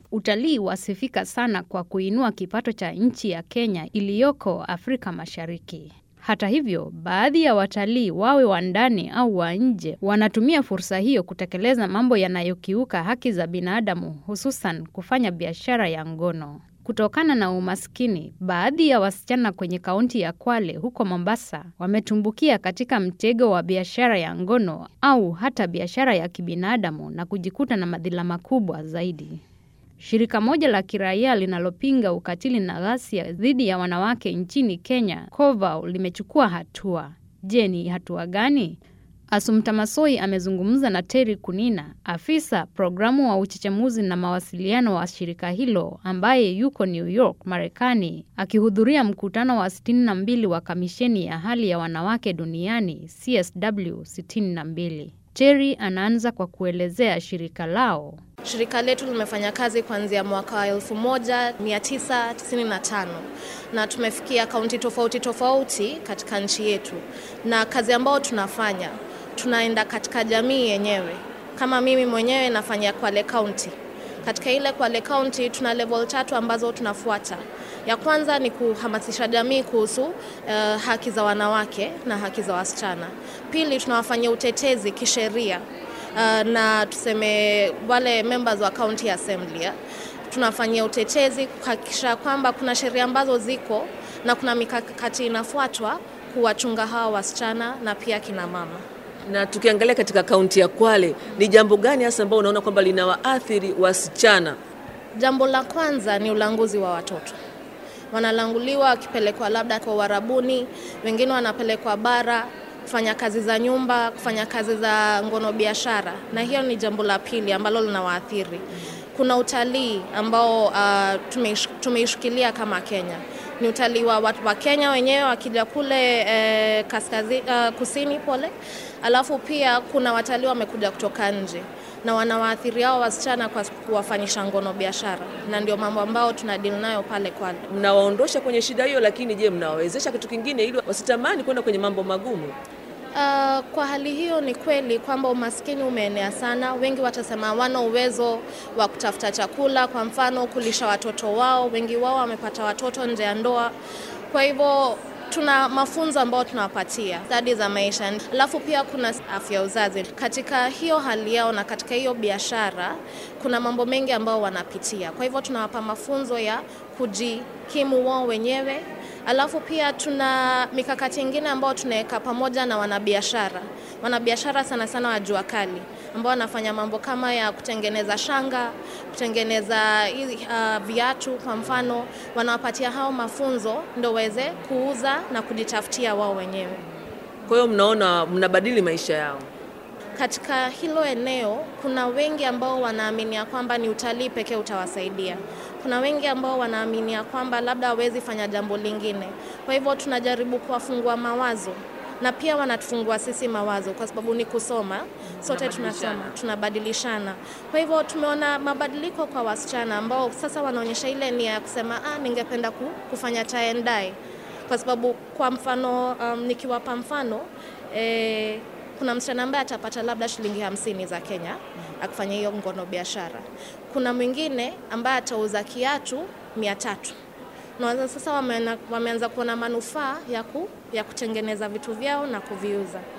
utalii wasifika sana kwa kuinua kipato cha nchi ya Kenya iliyoko Afrika Mashariki. Hata hivyo, baadhi ya watalii wawe wa ndani au wa nje wanatumia fursa hiyo kutekeleza mambo yanayokiuka haki za binadamu, hususan kufanya biashara ya ngono. Kutokana na umaskini, baadhi ya wasichana kwenye kaunti ya Kwale huko Mombasa wametumbukia katika mtego wa biashara ya ngono au hata biashara ya kibinadamu na kujikuta na madhila makubwa zaidi. Shirika moja la kiraia linalopinga ukatili na ghasia dhidi ya wanawake nchini Kenya, COVAU, limechukua hatua. Je, ni hatua gani? Asumta Masoi amezungumza na Terry Kunina, afisa programu wa uchechemuzi na mawasiliano wa shirika hilo ambaye yuko New York, Marekani, akihudhuria mkutano wa 62 wa kamisheni ya hali ya wanawake duniani CSW 62. Terry anaanza kwa kuelezea shirika lao. Shirika letu limefanya kazi kuanzia mwaka wa 1995 na tumefikia kaunti tofauti tofauti katika nchi yetu, na kazi ambayo tunafanya tunaenda katika jamii yenyewe. Kama mimi mwenyewe nafanya Kwale County. Katika ile Kwale County tuna level tatu ambazo tunafuata. Ya kwanza ni kuhamasisha jamii kuhusu uh, haki za wanawake na haki za wasichana. Pili, tunawafanyia utetezi kisheria uh, na tuseme wale members wa county assembly tunafanyia utetezi kuhakikisha kwamba kuna sheria ambazo ziko na kuna mikakati inafuatwa kuwachunga hawa wasichana na pia kina mama. Na tukiangalia katika kaunti ya Kwale, ni jambo gani hasa ambao unaona kwamba linawaathiri wasichana? Jambo la kwanza ni ulanguzi wa watoto. Wanalanguliwa wakipelekwa labda kwa Uarabuni, wengine wanapelekwa bara kufanya kazi za nyumba, kufanya kazi za ngono biashara, na hiyo ni jambo la pili ambalo linawaathiri. Kuna utalii ambao uh, tumeishikilia kama Kenya ni utalii wa watu wa Kenya wenyewe wakija kule eh, kaskazi, uh, kusini pole, alafu pia kuna watalii wamekuja kutoka nje na wanawaathiri hao wasichana kwa kuwafanyisha ngono biashara, na ndio mambo ambao tuna deal nayo pale Kwale. Mnawaondosha kwenye shida hiyo, lakini je, mnawawezesha kitu kingine ili wasitamani kwenda kwenye mambo magumu? Uh, kwa hali hiyo ni kweli kwamba umaskini umeenea sana. Wengi watasema hawana uwezo wa kutafuta chakula, kwa mfano kulisha watoto wao. Wengi wao wamepata watoto nje ya ndoa, kwa hivyo tuna mafunzo ambayo tunawapatia stadi za maisha, alafu pia kuna afya ya uzazi. Katika hiyo hali yao na katika hiyo biashara, kuna mambo mengi ambayo wanapitia, kwa hivyo tunawapa mafunzo ya kujikimu wao wenyewe Alafu pia tuna mikakati ingine ambayo tunaweka pamoja na wanabiashara, wanabiashara sana sana wa jua kali ambao wanafanya mambo kama ya kutengeneza shanga, kutengeneza uh, viatu kwa mfano, wanawapatia hao mafunzo ndio waweze kuuza na kujitafutia wao wenyewe. Kwa hiyo mnaona mnabadili maisha yao katika hilo eneo. Kuna wengi ambao wanaaminia kwamba ni utalii pekee utawasaidia. Kuna wengi ambao wanaaminia kwamba labda hawezi fanya jambo lingine. Kwa hivyo tunajaribu kuwafungua mawazo na pia wanatufungua sisi mawazo, kwa sababu ni kusoma, sote tunasoma, tunabadilishana. Kwa hivyo tumeona mabadiliko kwa wasichana ambao sasa wanaonyesha ile nia ya kusema ah, ningependa kufanya tie and dye, kwa sababu kwa mfano um, nikiwapa mfano eh, kuna msichana ambaye atapata labda shilingi hamsini za Kenya akifanya hiyo ngono biashara. Kuna mwingine ambaye atauza kiatu mia tatu na sasa wameanza kuona manufaa ya, ku, ya kutengeneza vitu vyao na kuviuza.